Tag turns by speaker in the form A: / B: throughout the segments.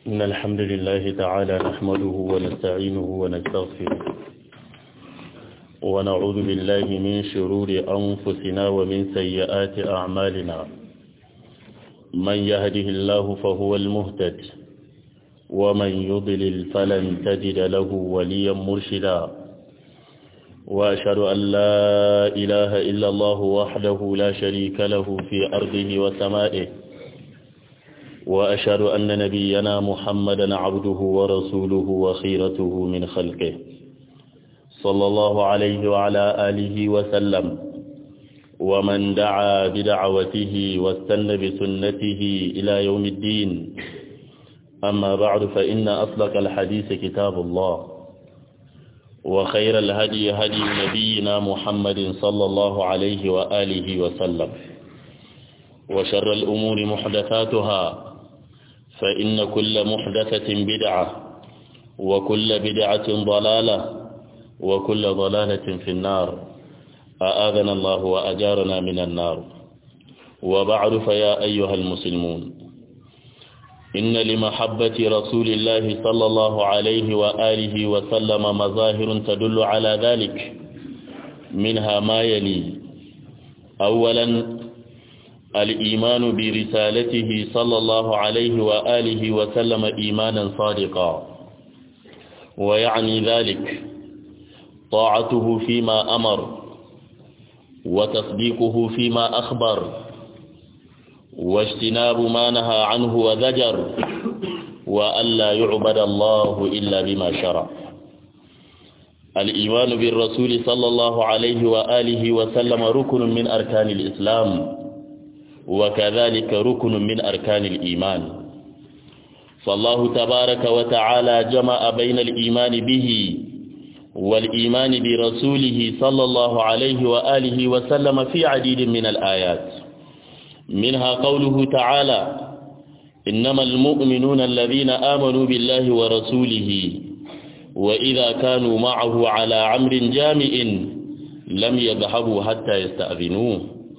A: إن الحمد لله تعالى نحمده ونستعينه ونستغفره ونعوذ بالله من شرور أنفسنا ومن سيئات أعمالنا من يهده الله فهو المهتد ومن يضلل فلن تجد له وليا مرشدا وأشهد أن لا إله إلا الله وحده لا شريك له في أرضه وسمائه وأشهد أن نبينا محمدا عبده ورسوله وخيرته من خلقه صلى الله عليه وعلى آله وسلم ومن دعا بدعوته واستنى بسنته إلى يوم الدين أما بعد فإن أصدق الحديث كتاب الله وخير الهدي هدي نبينا محمد صلى الله عليه وآله وسلم وشر الأمور محدثاتها فإن كل محدثة بدعة وكل بدعة ضلالة وكل ضلالة في النار أآذنا الله وأجارنا من النار وبعد فيا أيها المسلمون إن لمحبة رسول الله صلى الله عليه وآله وسلم مظاهر تدل على ذلك منها ما يلي أولا الإيمان برسالته صلى الله عليه وآله وسلم إيمانا صادقا ويعني ذلك طاعته فيما أمر وتصديقه فيما أخبر واجتناب ما نهى عنه وزجر وألا يعبد الله إلا بما شرع الإيمان بالرسول صلى الله عليه وآله وسلم ركن من أركان الإسلام وكذلك ركن من أركان الإيمان فالله تبارك وتعالى جمع بين الإيمان به والإيمان برسوله صلى الله عليه وآله وسلم في عديد من الآيات منها قوله تعالى إنما المؤمنون الذين آمنوا بالله ورسوله وإذا كانوا معه على عمر جامع لم يذهبوا حتى يستأذنوه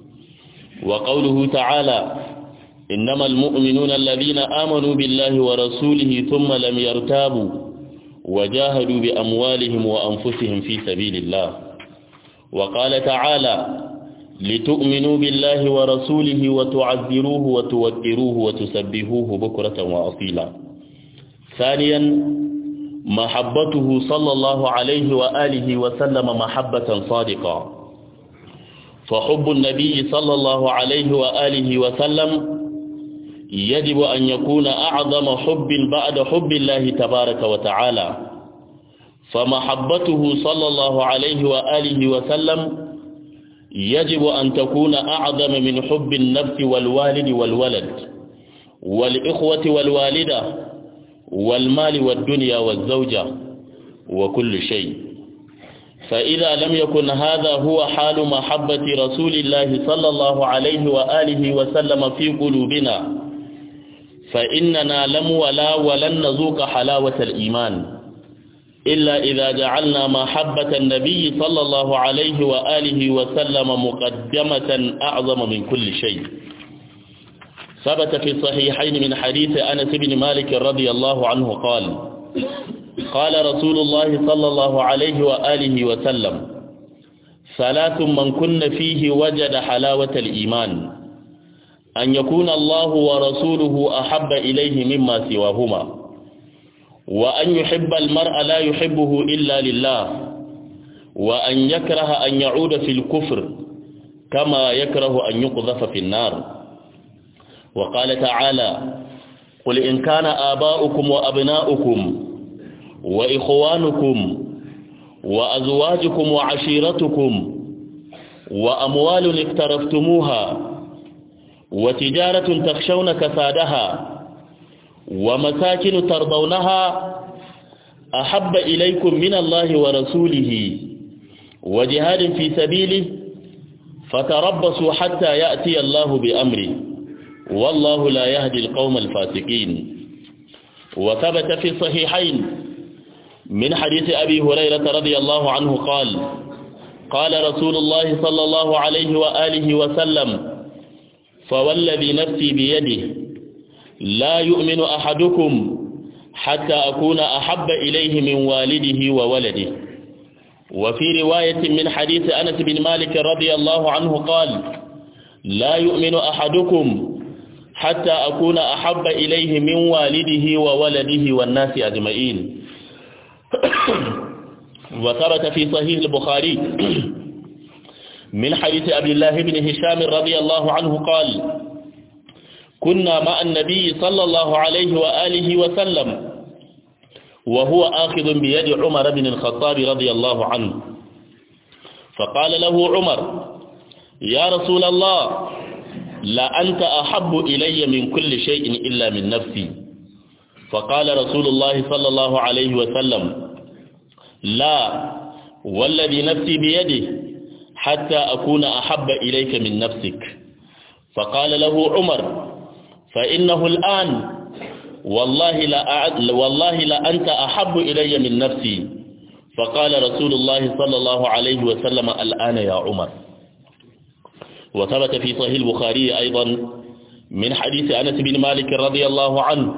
A: وقوله تعالى إنما المؤمنون الذين آمنوا بالله ورسوله ثم لم يرتابوا وجاهدوا بأموالهم وأنفسهم في سبيل الله وقال تعالى لتؤمنوا بالله ورسوله وتعذروه وتوكروه وتسبهوه بكرة وأصيلا ثانيا محبته صلى الله عليه وآله وسلم محبة صادقة فحب النبي صلى الله عليه وآله وسلم يجب أن يكون أعظم حب بعد حب الله تبارك وتعالى فمحبته صلى الله عليه وآله وسلم يجب أن تكون أعظم من حب النفس والوالد والولد والإخوة والوالدة والمال والدنيا والزوجة وكل شيء فإذا لم يكن هذا هو حال محبة رسول الله صلى الله عليه وآله وسلم في قلوبنا فإننا لم ولا ولن نذوق حلاوة الإيمان إلا إذا جعلنا محبة النبي صلى الله عليه وآله وسلم مقدمة أعظم من كل شيء ثبت في الصحيحين من حديث أنس بن مالك رضي الله عنه قال قال رسول الله صلى الله عليه وآله وسلم ثلاث من كن فيه وجد حلاوة الإيمان أن يكون الله ورسوله أحب إليه مما سواهما وأن يحب المرء لا يحبه إلا لله وأن يكره أن يعود في الكفر كما يكره أن يقذف في النار وقال تعالى قل إن كان آباؤكم وأبناؤكم وإخوانكم وأزواجكم وعشيرتكم وأموال اقترفتموها وتجارة تخشون كسادها ومساكن ترضونها أحب إليكم من الله ورسوله وجهاد في سبيله فتربصوا حتى يأتي الله بأمره والله لا يهدي القوم الفاسقين وثبت في الصحيحين من حديث أبي هريرة رضي الله عنه قال قال رسول الله صلى الله عليه وآله وسلم فوالذي نفسي بيده لا يؤمن أحدكم حتى أكون أحب إليه من والده وولده وفي رواية من حديث أنس بن مالك رضي الله عنه قال لا يؤمن أحدكم حتى أكون أحب إليه من والده وولده والناس أجمعين وثبت في صحيح البخاري من حديث أبي الله بن هشام رضي الله عنه قال كنا مع النبي صلى الله عليه وآله وسلم وهو آخذ بيد عمر بن الخطاب رضي الله عنه فقال له عمر يا رسول الله لا أنت أحب إلي من كل شيء إلا من نفسي فقال رسول الله صلى الله عليه وسلم لا والذي نفسي بيده حتى أكون أحب إليك من نفسك فقال له عمر فإنه الآن والله لا والله لا أنت أحب إلي من نفسي فقال رسول الله صلى الله عليه وسلم الآن يا عمر وثبت في صحيح البخاري أيضا من حديث أنس بن مالك رضي الله عنه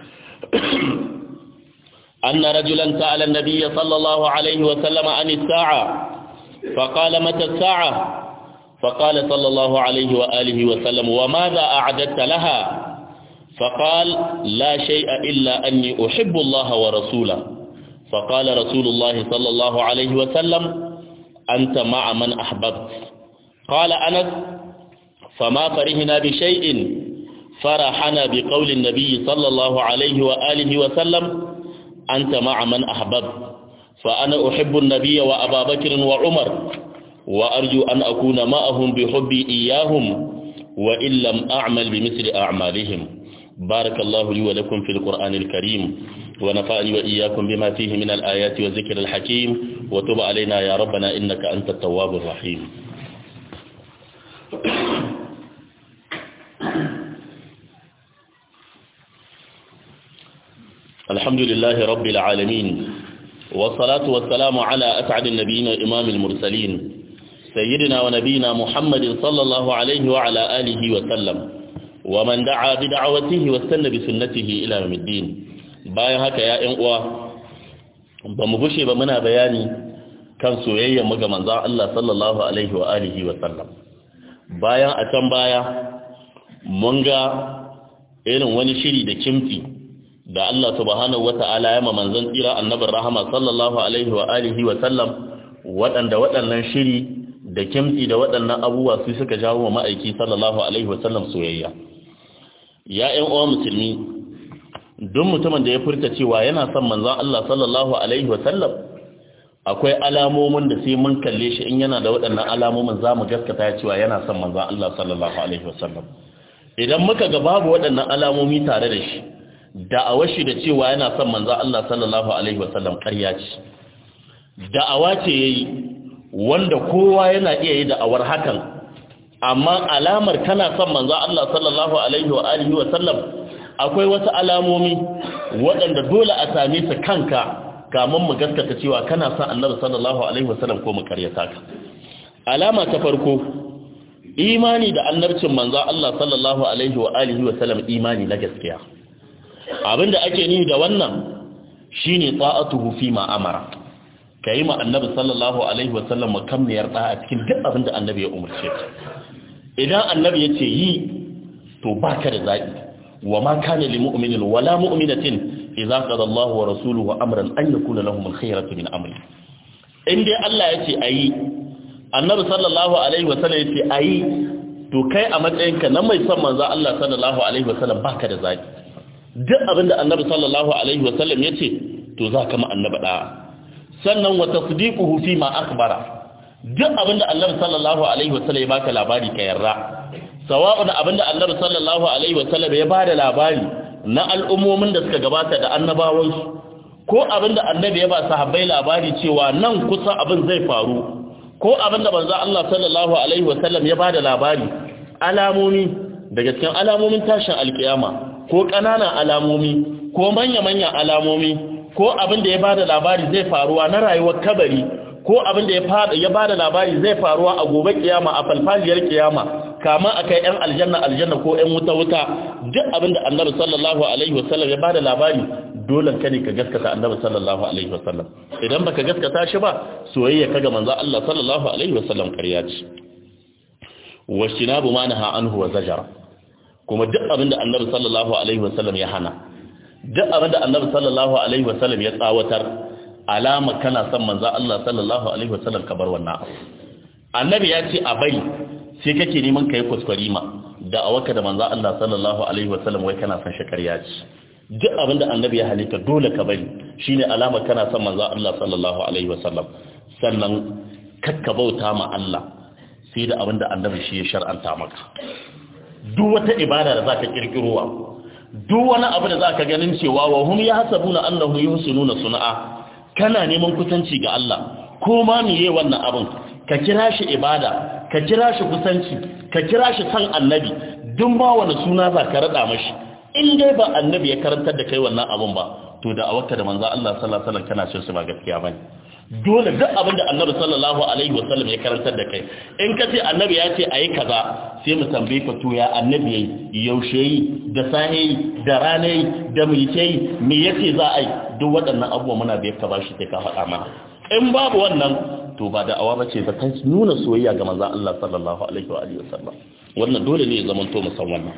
A: أن رجلا سأل النبي صلى الله عليه وسلم عن الساعة فقال متى الساعة فقال صلى الله عليه وآله وسلم وماذا أعددت لها فقال لا شيء إلا أني أحب الله ورسوله فقال رسول الله صلى الله عليه وسلم أنت مع من أحببت قال أنس فما فرحنا بشيء فرحنا بقول النبي صلى الله عليه وآله وسلم أنت مع من أحببت فأنا أحب النبي وأبا بكر وعمر وأرجو أن أكون معهم بحبي إياهم وإن لم أعمل بمثل أعمالهم بارك الله لي ولكم في القرآن الكريم ونفعني وإياكم بما فيه من الآيات والذكر الحكيم وتب علينا يا ربنا إنك أنت التواب الرحيم الحمد لله رب العالمين والصلاة والسلام على أسعد النبيين وإمام المرسلين سيدنا ونبينا محمد صلى الله عليه وعلى آله وسلم ومن دعا بدعوته واستنى بسنته إلى يوم الدين bayan haka ya ƴan uwa ba mu gushe ba muna bayani kan soyayyar mu ga manzon Allah sallallahu alaihi wa alihi wa sallam bayan a can baya mun ga irin wani shiri da kimfi da Allah subhanahu wata'ala ya ma manzon tsira annabin rahama sallallahu alaihi wa alihi wa sallam waɗanda waɗannan shiri da kimfi da waɗannan abubuwa su suka jawo wa ma'aiki sallallahu alaihi wa sallam soyayya ya ƴan uwa musulmi duk mutumin da ya furta cewa yana son manzon Allah sallallahu alaihi wa sallam akwai alamomin da sai mun kalle shi in yana da waɗannan alamomin zamu gaskata cewa yana son manzon Allah sallallahu alaihi wa sallam idan muka ga babu waɗannan alamomi tare da shi da'awar shi da cewa yana son manzo Allah sallallahu alaihi wasallam ƙarya ce da'awa ce yayi wanda kowa yana iya yi da'awar hakan amma alamar kana son manzo Allah sallallahu alaihi wa alihi wasallam akwai wasu alamomi waɗanda dole a same su kanka kamun mu gaskata cewa kana son Annabi sallallahu alaihi wasallam ko mu ƙaryata ka alama ta farko imani da annabcin manzo Allah sallallahu alaihi wa alihi wasallam imani na gaskiya abinda ake ni da wannan shine ta'atuhu fi ma amara kai ma annabi sallallahu alaihi wasallam makamniyar da a cikin duk abinda annabi ya umarce ka idan annabi ya ce yi to baka da zabi wa ma kana lil mu'minin wala mu'minatin idza qada Allahu wa rasuluhu amran an yakuna lahum al-khiyaratu min amri in dai Allah ya ce ayi annabi sallallahu alaihi wasallam ya ce ayi to kai a matsayinka na mai son manzo Allah sallallahu alaihi wasallam baka da zabi duk abinda annabi sallallahu alaihi wasallam ya ce to za ka ma annabi da'a sannan wa tasdiquhu fi ma akhbara duk abinda annabi sallallahu alaihi wasallam ya baka labari ka yarda sawa'un abinda annabi sallallahu alaihi wasallam ya bada labari na al'ummomin da suka gabata da annabawansu ko abinda annabi ya ba sahabbai labari cewa nan kusa abin zai faru ko abinda manzo Allah sallallahu alaihi wasallam ya bada labari alamomi daga cikin alamomin tashin alkiyama ko ƙananan alamomi ko manya-manyan alamomi ko abin da ya bada labari zai faruwa na rayuwar kabari ko abin da ya bada labari zai faruwa a gobe kiyama a falfaliyar kiyama kama akai yan aljanna aljanna ko yan wuta wuta duk abinda annabi sallallahu alaihi wasallam ya bada labari dole ka ne ka gaskata annabi sallallahu alaihi wasallam idan baka gaskata shi ba soyayya kaga manzo Allah sallallahu alaihi wasallam ƙarya ce washinabu ma naha anhu wa zajara kuma duk abinda annabi sallallahu alaihi wasallam ya hana duk abinda annabi sallallahu alaihi wasallam ya tsawatar alama kana son manzo Allah sallallahu alaihi wasallam ka bar wannan annabi ya ce a bari sai kake neman kai kuskure ma da awaka da manzo Allah sallallahu alaihi wasallam wai kana son shakariya ce duk abinda annabi ya halitta dole ka bari shine alama kana son manzo Allah sallallahu alaihi wasallam sannan kakka bauta ma Allah sai da abinda annabi shi ya shar'anta maka duk wata ibada da zaka kirkirowa duk wani abu da zaka ganin cewa wa hum yahsabuna annahum yuhsinuna sun'a kana neman kusanci ga Allah ko ma miye wannan abin ka kira shi ibada ka kira shi kusanci ka kira shi san annabi duk ma wani suna za ka rada mashi in dai ba annabi ya karantar da kai wannan abin ba to da awaka da manzo Allah sallallahu alaihi wasallam kana cin su ba gaskiya bane dole duk abin da annabi sallallahu alaihi wasallam ya karantar da kai in ka ce annabi ya ce ayi kaza sai mu tambaye ka to ya annabi yayi yaushe yi da sahi da rana yi da mulke yi me yace za a yi duk waɗannan abubuwa muna biyar ka bashi sai ka faɗa mana in babu wannan to ba da awa bace ba ta nuna soyayya ga manzon Allah sallallahu alaihi wa alihi wasallam wannan dole ne ya zama to musan wannan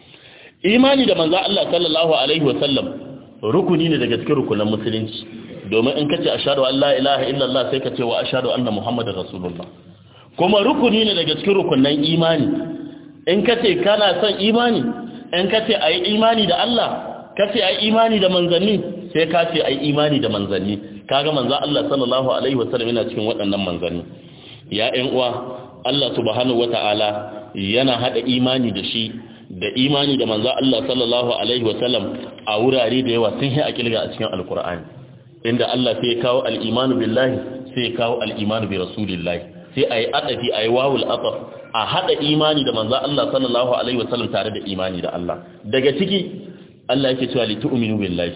A: imani da manzon Allah sallallahu alaihi wasallam rukuni ne daga cikin rukunan musulunci domin in kace ashhadu an la ilaha illallah sai ka ce wa ashhadu anna muhammadar rasulullah kuma rukuni ne daga cikin rukunan imani in kace kana son imani in kace ayi imani da Allah kace ayi imani da manzanni sai ka ce ayi imani da manzanni kaga manzo Allah sallallahu alaihi wasallam yana cikin waɗannan manzanni ya ƴan uwa Allah subhanahu wataala yana hada imani da shi da imani da manzo Allah sallallahu alaihi wasallam a wurare da yawa sun yi a kilga a cikin alkur'ani inda Allah sai ya kawo al-imanu billahi sai ya kawo al-imanu bi rasulillahi sai ayi adafi ayi wawul ataf a hada imani da manzo Allah sallallahu alaihi wasallam tare da imani da Allah daga ciki Allah yake cewa li tu'minu billahi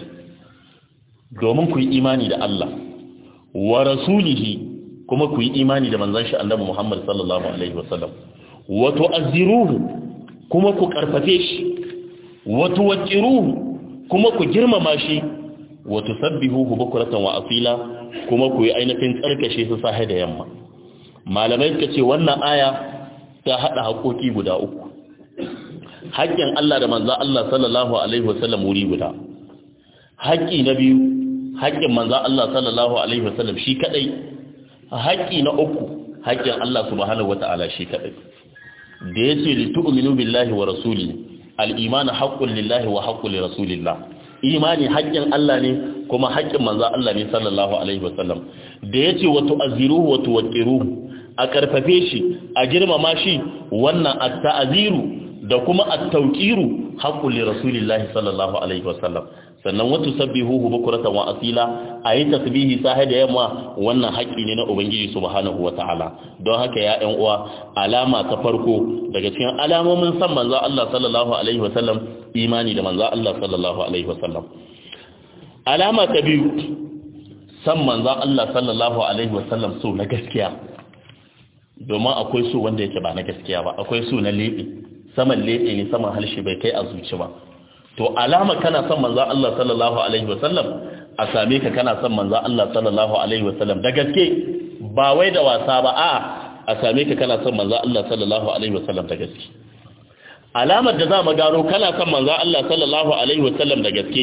A: domin ku yi imani da Allah wa rasulihi kuma ku yi imani da manzon shi annabi Muhammad sallallahu alaihi wasallam wa tu'azziruhu kuma ku karfafe shi wa tuwaqqiruhu kuma ku girmama shi wa tusabbihuhu bukratan wa asila kuma ku yi ainihin tsarkashe su sahe da yamma malamai suka ce wannan aya ta hada haƙoƙi guda uku haƙƙin Allah da manzon Allah sallallahu alaihi wasallam wuri guda haƙƙi na biyu haƙƙin manzon Allah sallallahu alaihi wasallam shi kadai haƙƙi na uku haƙƙin Allah subhanahu wataala shi kadai da ya ce litu'minu billahi wa rasuli al-imanu haqqun lillahi wa haqqun li rasulillah imani haƙƙin Allah ne kuma haƙƙin manzo Allah ne sallallahu alaihi wa sallam da ya ce wa tu'azziruhu wa tuwaqqiruhu a karfafe shi a girmama shi wannan at-ta'ziru da kuma at-tawqiru haqqun li rasulillah sallallahu alaihi wa sallam sannan wa tusabbihuhu bukratan wa asila ayi tasbihi sahe da yamma wannan haƙƙi ne na ubangiji subhanahu wataala don haka ya ɗan uwa alama ta farko daga cikin alamomin san manzo Allah sallallahu alaihi wasallam imani da manzo Allah sallallahu alaihi wasallam alama ta biyu san manzo Allah sallallahu alaihi wasallam so na gaskiya domin akwai so wanda yake ba na gaskiya ba akwai so na lebe saman lebe ne saman halshe bai kai a zuci ba to alama kana son manzo Allah sallallahu alaihi wasallam a same ka kana son manzo Allah sallallahu alaihi wasallam da gaske ba wai da wasa ba a a same ka kana son manzo Allah sallallahu alaihi wasallam da gaske alamar da za mu gano kana son manzo Allah sallallahu alaihi wasallam da gaske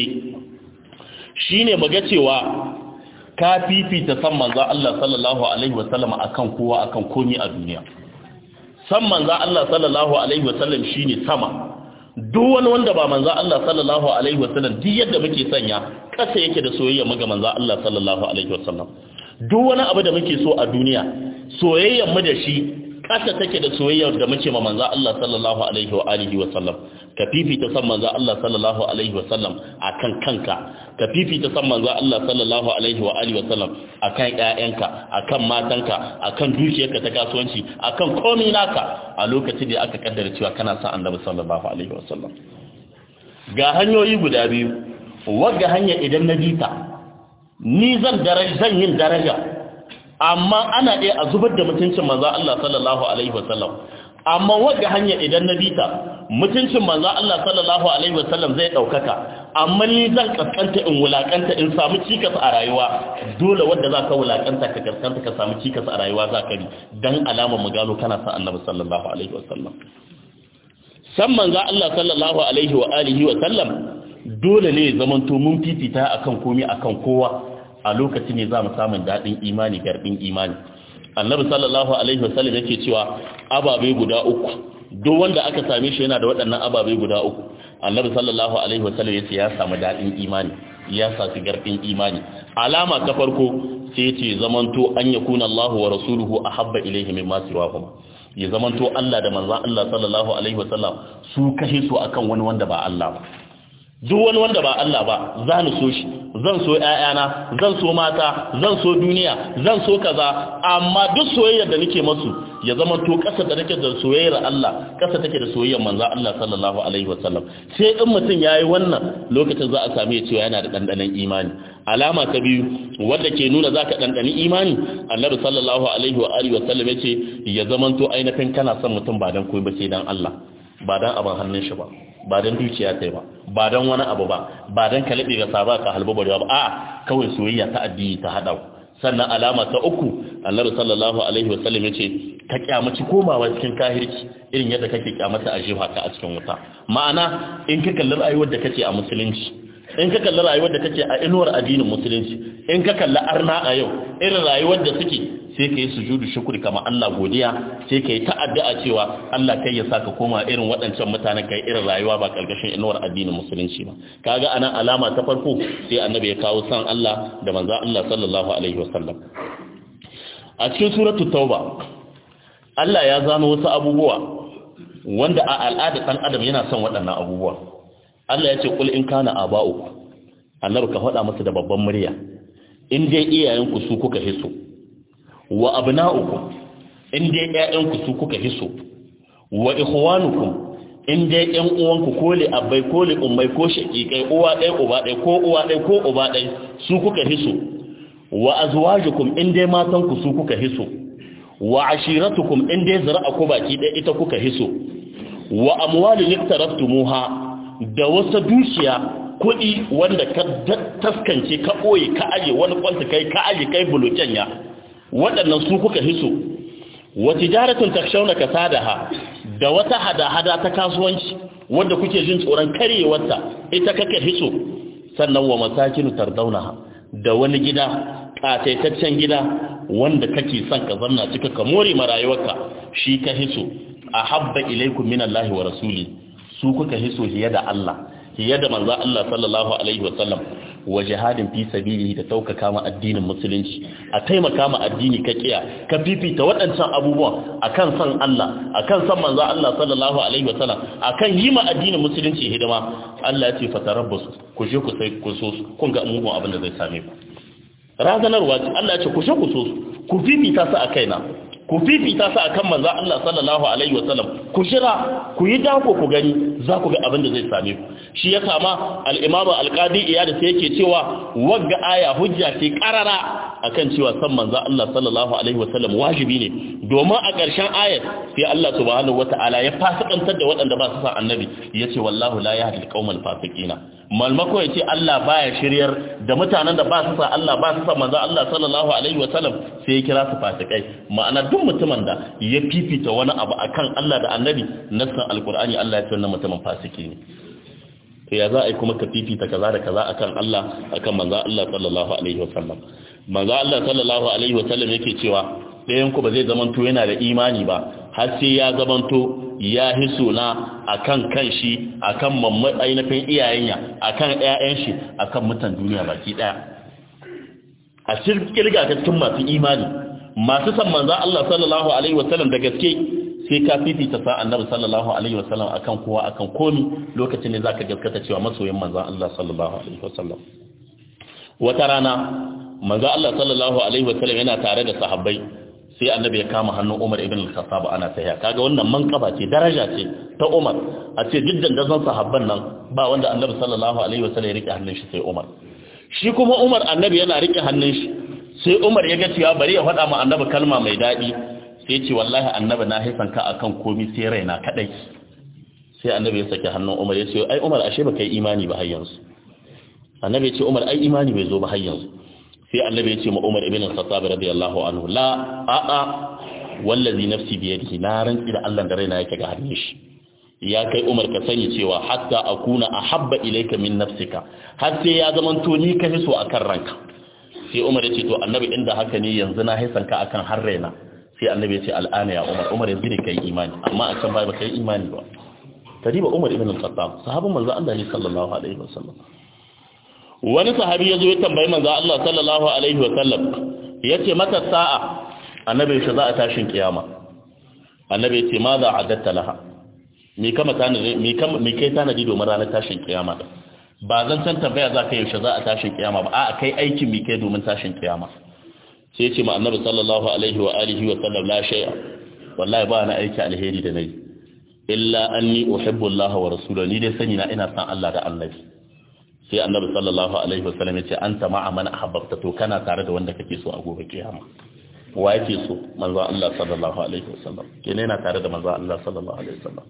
A: shine mu ga cewa ka fifita san manzo Allah sallallahu alaihi wasallam akan kowa akan komai a duniya san manzo Allah sallallahu alaihi wasallam shine sama duk wani wanda ba manzo Allah sallallahu alaihi wasallam duk yadda muke sanya kasa yake da soyayya muga manzo Allah sallallahu alaihi wasallam duk wani abu da muke so a duniya soyayyar mu da shi kasa take da soyayyar da muke ma manzo Allah sallallahu alaihi wa alihi wasallam ka fifita san manzo Allah sallallahu alaihi wasallam akan kanka ka fifita san manzo Allah sallallahu alaihi wa alihi wasallam akan ƴaƴanka akan matanka akan dukiyarka ta kasuwanci akan komai naka a lokacin da aka kaddara cewa kana son Annabi sallallahu alaihi wasallam ga hanyoyi guda biyu wagga hanya idan na bita ni zan daraja zan yin daraja amma ana ɗaya a zubar da mutuncin manzo Allah sallallahu alaihi wasallam amma wadda hanya idan na bita mutuncin manzo Allah sallallahu alaihi wasallam zai daukaka amma ni zan kaskanta in wulakanta in samu cikas a rayuwa dole wadda za ka wulakanta ka kaskanta ka samu cikas a rayuwa za ka bi dan alama mu gano kana sa annabi sallallahu alaihi wasallam san manzo Allah sallallahu alaihi wa alihi wa sallam dole ne zaman to mun fifita akan komai akan kowa a lokacin ne za mu samu dadin imani garbin imani annabi sallallahu alaihi wasallam yake cewa ababe guda uku duk wanda aka same shi yana da waɗannan ababe guda uku annabi sallallahu alaihi wasallam yace ya samu dadin imani ya samu garbin imani alama ta farko sai yace zamanto an yakuna Allahu wa rasuluhu ahabba ilayhi mimma siwahuma ya zamanto Allah da manzon Allah sallallahu alaihi wasallam su kashe su akan wani wanda ba Allah ba duk wani wanda ba Allah ba za ni so shi zan so ƴaƴana zan so mata zan so duniya zan so kaza amma duk soyayyar da nake masu ya zama to ƙasa da nake da soyayyar Allah ƙasa take da soyayyar manzo Allah sallallahu alaihi wasallam sai in mutum yayi wannan lokacin za a same cewa yana da dandanan imani alama ta biyu wanda ke nuna zaka dandani imani Annabi sallallahu alaihi wa alihi wasallam yace ya zama to ainihin kana son mutum ba dan koyi ba sai dan Allah ba dan abin hannun shi ba ba don dukiya ta ba ba don wani abu ba ba don kalabe ga saba ka halbu bari ba a kawai soyayya ta addini ta hada sannan alama ta uku annabi sallallahu alaihi wasallam yace ka kyamaci komawa cikin kahirci irin yadda kake kyamata a jiha ka a cikin wuta ma'ana in ka kalli rayuwar da kake a musulunci in ka kalli rayuwar da kake a inuwar addinin musulunci in ka kalli arna a yau irin rayuwar da suke sai ka yi sujudu shukuri kama Allah godiya sai ka yi ta'addu'a cewa Allah kai ya saka koma irin waɗancan mutanen kai irin rayuwa ba ƙarƙashin inuwar addinin musulunci ba kaga anan alama ta farko sai annabi ya kawo san Allah da manzo Allah sallallahu alaihi wasallam a cikin suratul tauba Allah ya zano wasu abubuwa wanda a al'ada ɗan adam yana son waɗannan abubuwa Allah ya ce kul in kana aba'uku annabi ka faɗa masa da babban murya in dai iyayenku su kuka hiso wa abna'ukum in dai ƴaƴanku su kuka hiso wa ikhwanukum in dai ƴan uwanku ko li abai ko li ummai ko shaqiqai uwa ɗaya uba ɗaya ko uwa ɗaya ko uba ɗaya su kuka hiso wa azwajukum in dai matanku su kuka hiso wa ashiratukum in dai ku baki ɗaya ita kuka hiso wa amwalin iktaraftumuha da wasu dukiya kuɗi wanda ka taskance ka ɓoye ka aje wani kwanta kai ka aje kai bulokenya waɗannan su kuka hiso wa tijaratun takshawna kasadaha da wata hada-hada ta kasuwanci wanda kuke jin tsoron karyewarta ita kake hiso sannan wa masakinu tardaunaha da wani gida kataitaccen gida wanda kake son ka zanna cika ka more ma rayuwarka shi ka hiso ahabba ilaikum minallahi wa rasuli su kuka hiso hiya da Allah hiya da manzo Allah sallallahu alaihi wa sallam wa jihadin fi sabilihi da taukaka ma addinin musulunci a taimaka ma addini ka kiya ka fifita waɗancan abubuwan akan san Allah akan san manzo Allah sallallahu alaihi wasallam akan yi ma addinin musulunci hidima Allah ya ce fatarabbasu ku je ku sai ku so kun ga mugun abin da zai same ku razanarwa Allah ya ce ku je ku so ku fifita su a kaina ku fifita su akan manzo Allah sallallahu alaihi wasallam ku shira ku yi dako ku gani za ku ga abin da zai same ku shi ya kama al-imamu al-qadi iyad sai yake cewa wagga aya hujja ce karara akan cewa san manzo Allah sallallahu alaihi wasallam wajibi ne domin a ƙarshen ayat sai Allah subhanahu wataala ya fasikantar da waɗanda ba su san annabi yace wallahu la yahdi al-qaumal fasiqina malmako yace Allah baya shiryar da mutanen da ba su san Allah ba su san manzo Allah sallallahu alaihi wasallam sai ya kira su fasikai ma'ana duk mutumin da ya fifita wani abu akan Allah da annabi nassan alqur'ani Allah ya ce wannan mutumin fasiki ne to ya za a yi kuma ka fifita kaza da kaza akan Allah akan manzo Allah sallallahu alaihi wasallam manzo Allah sallallahu alaihi wasallam yake cewa ɗayan ku ba zai zamanto yana da imani ba har sai ya zamanto ya hiso na akan kanshi akan mamman ainihin iyayenya akan ƴaƴan shi akan mutan duniya baki daya a cikin kirga ta cikin masu imani masu san manzo Allah sallallahu alaihi wasallam da gaske sai ka fifita sa annabi sallallahu alaihi wasallam akan kowa akan komi lokacin ne zaka gaskata cewa masoyin manzo Allah sallallahu alaihi wasallam wata rana manzo Allah sallallahu alaihi wasallam yana tare da sahabbai sai annabi ya kama hannun Umar ibn al-Khattab ana tahiya kaga wannan manqaba ce daraja ce ta Umar a ce diddan da zan sahabban nan ba wanda annabi sallallahu alaihi wasallam ya rike hannun shi sai Umar shi kuma Umar annabi yana rike hannun shi sai Umar ya ga cewa bari ya faɗa ma annabi kalma mai daɗi sai ce wallahi annabi na haifan ka akan komi sai raina kadai sai annabi ya saki hannun Umar ya ce ai Umar ashe baka yi imani ba har yanzu annabi ya ce Umar ai imani bai zo ba har yanzu sai annabi ya ce ma Umar ibn al-Khattab radiyallahu anhu la a a wallazi nafsi bi yadihi na rantsi da Allah da raina yake ga hannun shi ya kai Umar ka sani cewa hatta akuna ahabba ilayka min nafsika har sai ya zaman to ni ka so akan ranka sai Umar ya ce to annabi inda haka ne yanzu na haisan ka akan har raina sai annabi ya ce al'ana ya Umar Umar yanzu ne kai imani amma a can bai baka yi imani ba kadiba Umar ibn al-Khattab sahabban manzo Allah ne sallallahu alaihi wasallam wani sahabi ya zo ya tambayi manzo Allah sallallahu alaihi wasallam yace mata sa'a annabi shi za a tashin kiyama annabi yace ma za adatta laha me kama tanadi me kama me kai tanadi domin ranar tashin kiyama ba zan san tambaya za ka yaushe za a tashin kiyama ba a kai aikin me kai domin tashin kiyama sai yace ma annabi sallallahu alaihi wa alihi wa sallam la shay'a wallahi ba na aiki alheri da nayi illa anni uhibbu Allah wa rasulahu ni dai sani na ina san Allah da annabi sai annabi sallallahu alaihi wasallam yace anta ma'a man ahabbta to kana tare da wanda kake so a gobe kiyama wa yake so manzo Allah sallallahu alaihi wasallam kene yana tare da manzo Allah sallallahu alaihi wasallam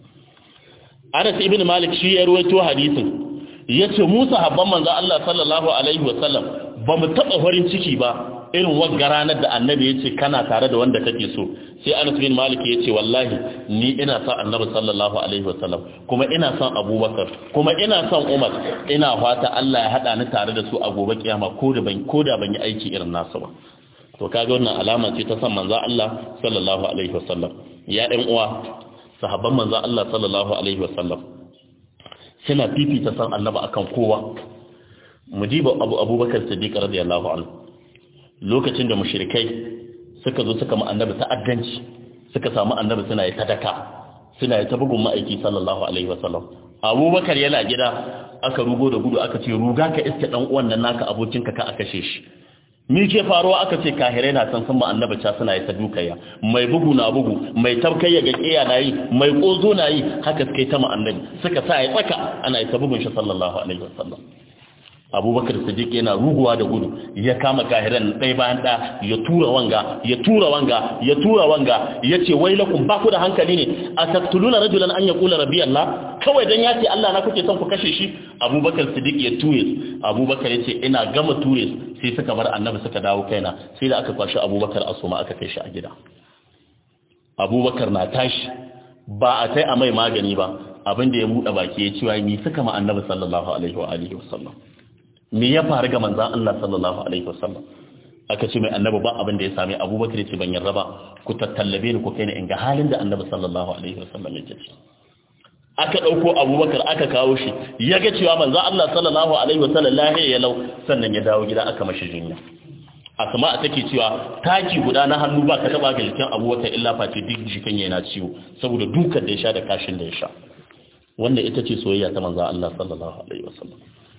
A: Anas ibn Malik shi ya ruwaito hadisin yace mu sahabban manzo Allah sallallahu alaihi wasallam ba mu taba farin ciki ba irin wagga ranar da annabi yace kana tare da wanda kake so sai Anas bin Malik yace wallahi ni ina son annabi sallallahu alaihi wasallam kuma ina son Abubakar kuma ina son Umar ina fata Allah ya hada ni tare da su a gobe kiyama ko da ban ko da ban yi aiki irin nasu ba to kaga wannan alama ce ta san manzo Allah sallallahu alaihi wasallam ya ɗan uwa sahabban manzo Allah sallallahu alaihi wasallam suna fifita san annabi akan kowa mujiba Abu Abubakar Siddiq radiyallahu anhu lokacin da mushrikai suka zo suka mu annabi ta'addanci suka samu annabi suna yi sadaka suna yi ta bugun ma'aiki sallallahu alaihi wasallam abubakar yana gida aka rugo da gudu aka ce ruga ka iske dan uwan nan naka abokinka ka aka kashe shi mi ke faruwa aka ce kahirai na san san annabi ca suna yi ta dukaya mai bugu na bugu mai tabkayya ga kiya na yi mai kozo na yi haka suka yi ta annabi suka sa ya tsaka ana yi ta bugun shi sallallahu alaihi wasallam abubakar sadiq yana ruguwa da gudu ya kama kahiran ɗaya bayan ɗaya ya tura wanga ya tura wanga ya tura wanga ya ce wai lakum ba ku da hankali ne a taktuluna rajulan an ya kula rabbi Allah kawai dan ya ce Allah na kuke son ku kashe shi abubakar sadiq ya ture abubakar ya ce ina gama ture sai suka bar annabi suka dawo kaina sai da aka kwashi abubakar a soma aka kai shi a gida abubakar na tashi ba a tai a mai magani ba abin da ya buɗe baki ya ce wa mi suka ma annabi sallallahu alaihi wa alihi wasallam me ya faru ga manzan Allah sallallahu alaihi wasallam aka ce mai annabi ba abin da ya sami abubakar ce ban yarda ba ku tattallabe ni ku kai ni in ga halin da annabi sallallahu alaihi wasallam yake ciki aka dauko abubakar aka kawo shi ya ga cewa manzan Allah sallallahu alaihi wasallam lahiya ya lau sannan ya dawo gida aka mashi jinya asma take cewa taki guda na hannu ba ka taba ga jikin abubakar illa face duk jikin yana ciwo saboda dukan da ya sha da kashin da ya sha wannan ita ce soyayya ta manzan Allah sallallahu alaihi wasallam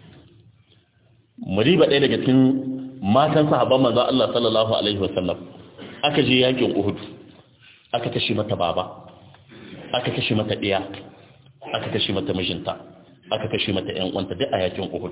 A: muriba ɗaya daga cikin matan sahabban manzo Allah sallallahu alaihi wasallam aka je yakin Uhud aka kashe mata baba aka kashe mata ɗiya aka kashe mata mijinta aka kashe mata ƴan uwanta duk a yakin Uhud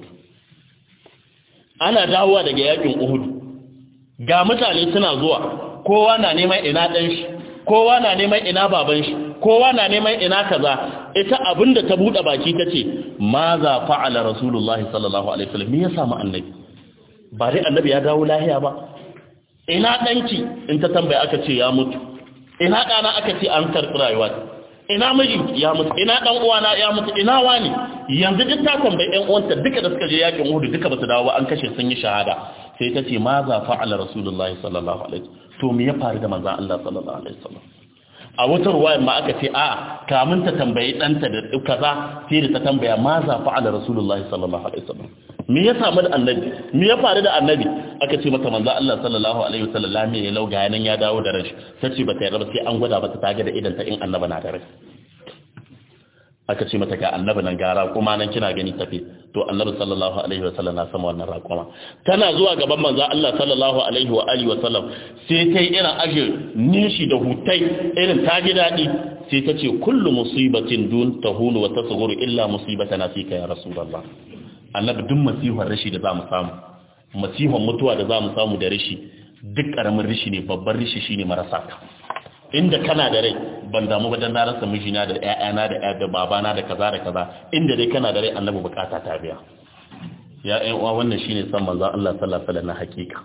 A: ana dawowa daga yakin Uhud ga mutane suna zuwa kowa na neman ina ɗan shi kowa na neman ina baban shi kowa na neman ina kaza ita abinda ta bude baki tace ma za fa'ala rasulullahi sallallahu alaihi wasallam me ya samu annabi ba dai annabi ya dawo lahiya ba ina danki in ta tambaya aka ce ya mutu ina dana aka ce an karbi rayuwa ina miji ya mutu ina dan uwana ya mutu ina wani yanzu duk ta tambayi ɗan uwanta duka da suka je yakin Uhud duka ba su dawo ba an kashe sun yi shahada sai ta ce ma za fa'ala rasulullahi sallallahu alaihi wasallam to me ya faru da manzon Allah sallallahu alaihi wasallam a wata ruwayar ma aka ce a kamun ta tambayi ɗanta da kaza sai da ta tambaya ma za fa'ala rasulullah sallallahu alaihi wasallam me ya samu da annabi me ya faru da annabi aka ce mata manzo Allah sallallahu alaihi wasallam lami ya lauga yanan ya dawo da rashi tace bata yarda sai an gwada mata ta ga da idan ta in annaba na da rai aka ce mata ga annabi nan gara kuma nan kina gani tafi to annabi sallallahu alaihi wasallam na sama wannan raƙuma tana zuwa gaban manzo Allah sallallahu alaihi wa alihi wasallam sai ta yi irin ajir nishi da hutai irin ta ji daɗi sai ta ce kullu musibatin dun tahunu wa tasghuru illa musibatana fika ya rasulullah annabi duk masihar rashi da zamu samu masihar mutuwa da zamu samu da rashi duk karamin rishi ne babban rishi shine marasa ka inda kana da rai ban damu ba dan na rasa mijina da ƴaƴana da ƴaƴa da babana da kaza da kaza inda dai kana da rai annabi bukata ta biya ya ƴan uwa wannan shine san manzon Allah sallallahu alaihi wasallam na hakika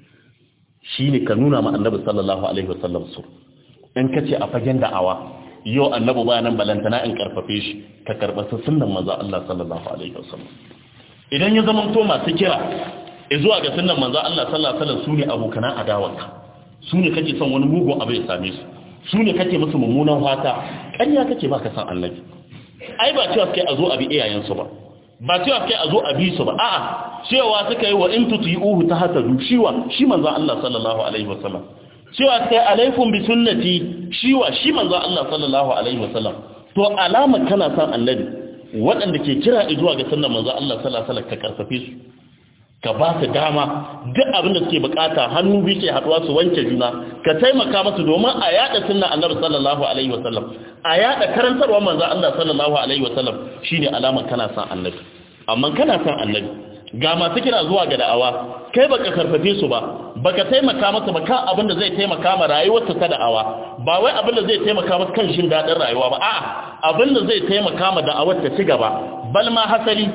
A: shine ka nuna ma annabi sallallahu alaihi wasallam su in kace a fagen da'awa yau annabi ba nan balantana in karfafe shi ka karba sunnan manzon Allah sallallahu alaihi wasallam idan ya zama to masu kira zuwa ga sunnan manzon Allah sallallahu alaihi wasallam sune abokanan adawarka sune kake son wani mugun abu ya same su su ne kake musu mummunan fata ƙarya kake ba ka san annabi ai ba cewa kai a zo a bi iyayensu ba ba cewa kai a zo a bi su ba a'a cewa suka yi wa in tuti'uhu ta hasadu shiwa shi manzon Allah sallallahu alaihi wasallam cewa kai alaikum bi sunnati shiwa shi manzon Allah sallallahu alaihi wasallam to alama kana san annabi waɗanda ke kira zuwa ga sunnar manzon Allah sallallahu alaihi wasallam ka karfafe su ka ba su dama duk abin da suke bukata hannu biyu ke haduwa su wanke juna ka taimaka masu domin a yada sunna annabi sallallahu alaihi wasallam a yada karantarwa manzo Allah sallallahu alaihi wasallam shine alamar kana san annabi amma kana san annabi ga masu kira zuwa ga da'awa kai baka karfafe su ba baka taimaka masa ba kan abin da zai taimaka ma rayuwarsa ta da'awa ba wai abin da zai taimaka masa kan shin dadin rayuwa ba a'a abin da zai taimaka ma da'awar ta ci gaba bal ma hasali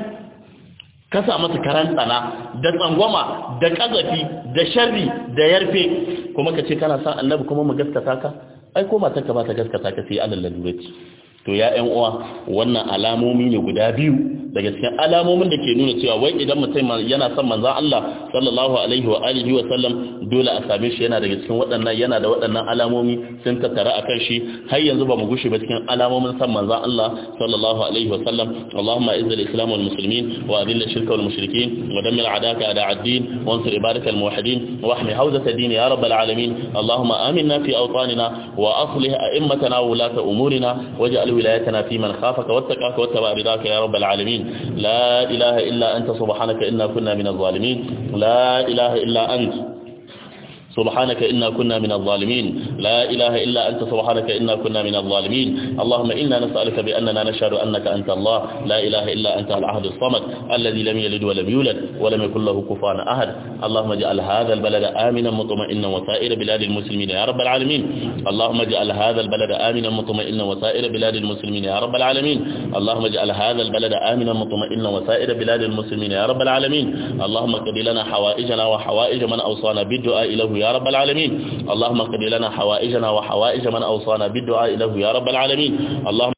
A: kasa masa karan tsana da tsangwama da kazafi da sharri da yarfe kuma ka ce kana san annabi kuma mu gaskata ka ai ko matarka ba ta gaskata ka sai alal lalurati to ya ƴan uwa wannan alamomi ne guda biyu daga cikin alamomin da ke nuna cewa wai idan mutum yana son manzon Allah sallallahu alaihi wa alihi wa sallam dole a same shi yana daga cikin waɗannan yana da waɗannan alamomi sun tattara akan shi har yanzu ba mu gushe ba cikin alamomin son manzon Allah sallallahu alaihi wa sallam Allahumma izzil islam wal muslimin wa adhill shirka wal mushrikin wa dammir adaka ada ad-din wa ansur ibadaka al muwahhidin wa ahmi hawzat ad-din ya rabbal alamin Allahumma aminna fi awtanina wa aslih a'immatana wa ulata umurina waj'al ولايتنا في من خافك واتقاك واتبع رضاك يا رب العالمين لا إله إلا أنت سبحانك إنا كنا من الظالمين لا إله إلا أنت سبحانك إنا كنا من الظالمين لا إله إلا أنت سبحانك إنا كنا من الظالمين اللهم إنا نسألك بأننا نشهد أنك أنت الله لا إله إلا أنت العهد الصمد الذي لم يلد ولم يولد ولم يكن له كفوا أحد اللهم اجعل هذا البلد آمنا مطمئنا وسائر بلاد المسلمين يا رب العالمين اللهم اجعل هذا البلد آمنا مطمئنا وسائر بلاد المسلمين يا رب العالمين اللهم اجعل هذا البلد آمنا مطمئنا وسائر بلاد المسلمين يا رب العالمين اللهم قد لنا حوائجنا وحوائج من أوصانا بالدعاء له يا رب العالمين اللهم قد لنا حوائجنا وحوائج من أوصانا بالدعاء له يا رب العالمين اللهم